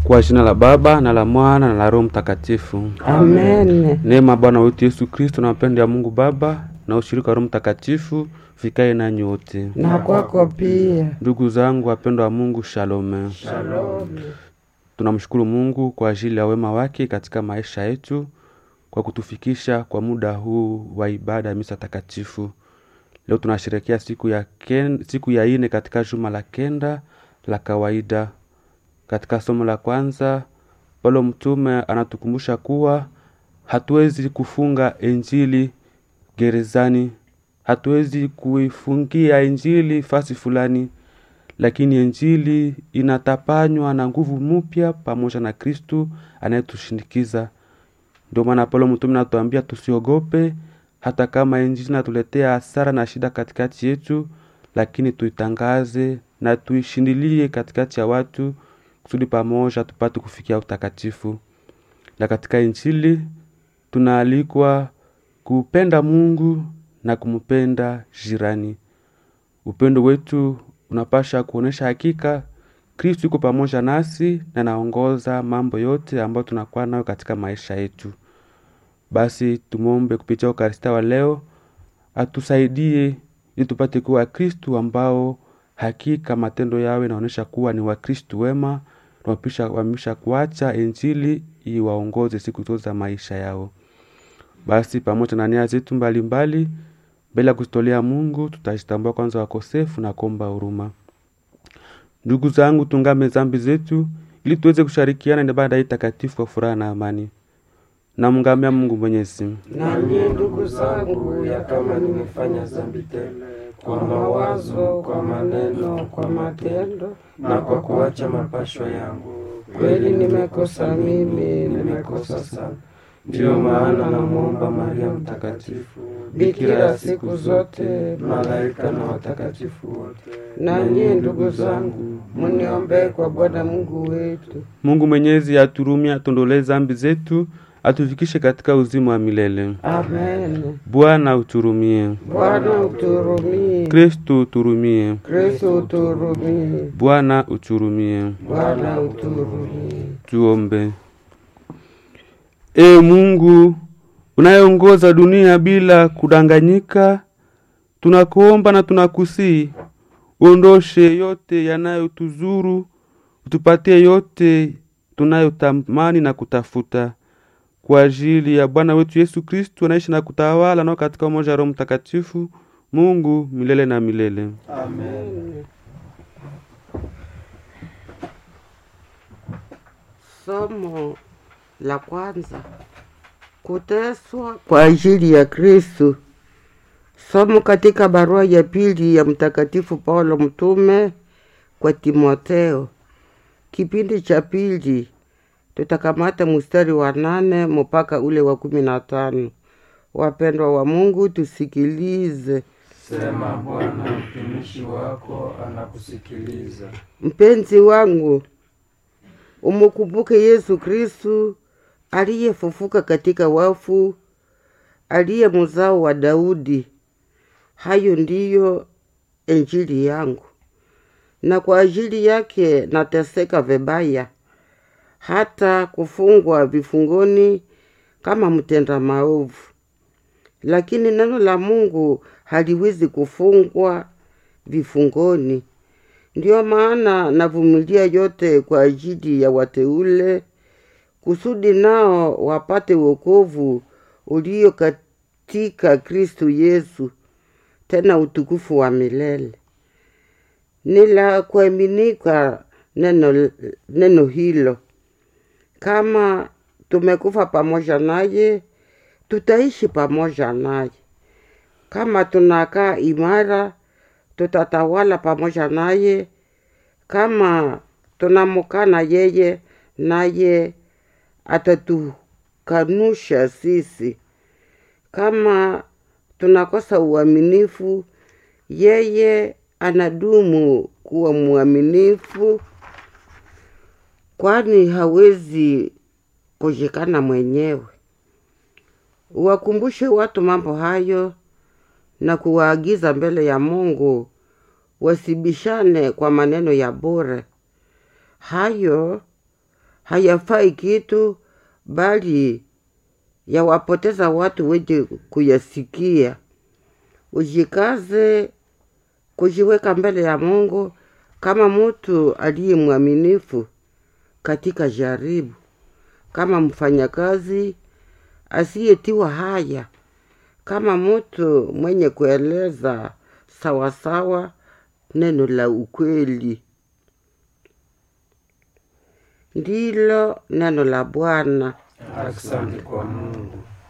Kwa jina la Baba na la Mwana na la Roho Mtakatifu. Amen. Neema ya Bwana wetu Yesu Kristo na mapendo ya Mungu Baba na ushirika wa Roho Mtakatifu vikae nanyi wote. Na kwako pia. Ndugu zangu wapendwa wa Mungu, shalome. Shalom. Tunamshukuru Mungu kwa ajili ya wema wake katika maisha yetu kwa kutufikisha kwa muda huu wa ibada ya misa takatifu. Leo tunasherehekea siku ya ken, siku ya ine katika juma la kenda la kawaida. Katika somo la kwanza, Paulo mtume anatukumbusha kuwa hatuwezi kufunga injili gerezani, hatuwezi kuifungia injili fasi fulani, lakini injili inatapanywa na nguvu mpya pamoja na Kristu anayetushindikiza. Ndio maana Paulo mtume anatuambia tusiogope, hata kama injili inatuletea hasara na shida katikati yetu, lakini tuitangaze na tuishindilie katikati ya watu kusudi pamoja tupate kufikia utakatifu. Na katika injili tunaalikwa kupenda Mungu na kumpenda jirani. Upendo wetu unapasha kuonesha hakika Kristo yuko pamoja nasi na naongoza mambo yote ambayo tunakuwa nayo katika maisha yetu. Basi tumwombe kupitia Ukaristia wa leo atusaidie ili tupate kuwa Kristu ambao hakika matendo yao inaonyesha kuwa ni Wakristu wema na wamesha kuacha injili iwaongoze siku zote za maisha yao. Basi pamoja na nia zetu mbalimbali, mbele ya kuzitolea Mungu, tutajitambua kwanza wakosefu na kuomba huruma. Ndugu zangu, tungame zambi zetu ili tuweze kushirikiana na ibada hii takatifu kwa furaha na amani. Namngamia Mungu Mwenyezi. Nanyi ndugu zangu, ya kama nimefanya dhambi tele kwa mawazo, kwa maneno, kwa matendo na kwa kuacha mapashwa yangu, kweli nimekosa mimi, nimekosa sana. ndiyo maana namwomba Maria Mtakatifu, Bikira siku zote, malaika na watakatifu wote, nanyi ndugu zangu, muniombee kwa Bwana Mungu wetu. Mungu Mwenyezi aturumie, atuondolee zambi zetu, atufikishe katika uzima wa milele. Amen. Bwana uturumie. Bwana uturumie. Kristu uturumie. Kristo uturumie. Bwana uturumie. Bwana uturumie. Tuombe. E Mungu unayeongoza dunia bila kudanganyika, tunakuomba na tunakusii uondoshe yote yanayotuzuru, utupatie yote tunayotamani na kutafuta kwa ajili ya Bwana wetu Yesu Kristu anaishi na kutawala nao katika umoja wa Roho Mtakatifu, Mungu milele na milele. Amen. Somo la kwanza: kuteswa kwa ajili ya Kristo. Somo katika barua ya pili ya Mtakatifu Paulo mtume kwa Timotheo, kipindi cha pili. Tutakamata mstari wa nane mpaka ule wa kumi na tano. Wapendwa wa Mungu, tusikilize. Sema Bwana, mtumishi wako anakusikiliza. Mpenzi wangu, umukumbuke Yesu Kristu aliyefufuka katika wafu, aliye mzao wa Daudi. Hayo ndiyo injili yangu, na kwa ajili yake nateseka vibaya, hata kufungwa vifungoni kama mtenda maovu. Lakini neno la Mungu haliwezi kufungwa vifungoni. Ndiyo maana navumilia yote kwa ajili ya wateule, kusudi nao wapate wokovu ulio katika Kristu Yesu, tena utukufu wa milele. Ni la kuaminika neno, neno hilo. Kama tumekufa pamoja naye, tutaishi pamoja naye. Kama tunakaa imara, tutatawala pamoja naye. Kama tunamukana yeye, naye atatukanusha sisi. Kama tunakosa uaminifu, yeye anadumu kuwa mwaminifu, kwani hawezi kushikana mwenyewe. Uwakumbushe watu mambo hayo na kuwaagiza mbele ya Mungu wasibishane kwa maneno ya bure. Hayo hayafai kitu, bali yawapoteza watu wenye kuyasikia. Ujikaze kujiweka mbele ya Mungu kama mtu aliye mwaminifu katika jaribu, kama mfanyakazi asiyetiwa haya, kama mtu mwenye kueleza sawasawa neno la ukweli. Ndilo neno la Bwana. Asante kwa Mungu.